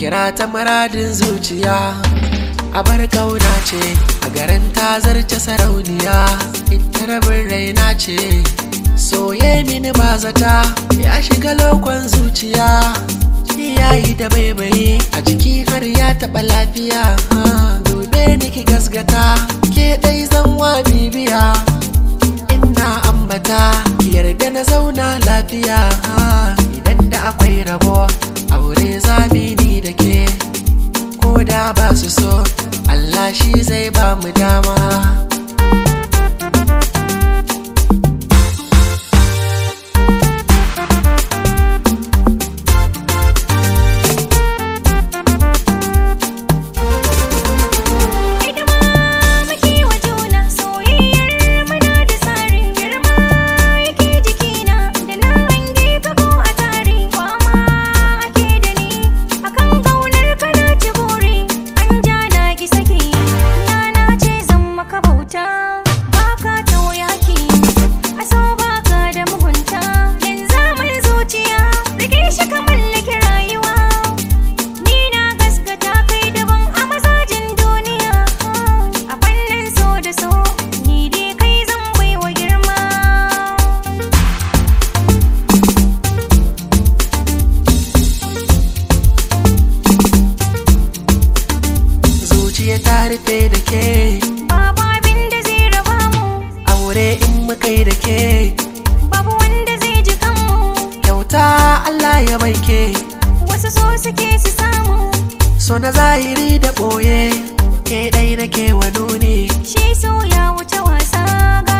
kira ta muradin zuciya a bar kauna ce a garin ta zarce sarauniya ita rabin raina ce soye mini ba zata ya shiga lokon zuciya yayi da baibayi a jiki har ya taɓa lafiya dube ni ki gasgata ke ɗai zanwa bibiya ina ambata ki yarda na zauna lafiya idan da akwai rabo aure zamini da ke ko da ba su so Allah shi zai ba mu dama Hidima muke wa juna soyayyar muna da tsarin girma yake jikina da na hange ka ko a tare kwama ake da ni akan kaunar kana ci buri an ja na ki saki na ce zan maka bauta baka tauyaki a so baka da mugunta yanzu mai zuciya rike shi ka mallaki rayuwa Ni na gaskata kai daban a mazajin duniya A fannin so da so Ni dai kai zan baiwa girma zuciya ta rufe da ke Babu abin da zai raba mu aure in muka yi da ke Babu wanda zai ji kanmu kyauta Allah ya baike Wasu so suke su samu so na zahiri da ɓoye ke ɗai nake wa nuni Shi so ya wuce wasa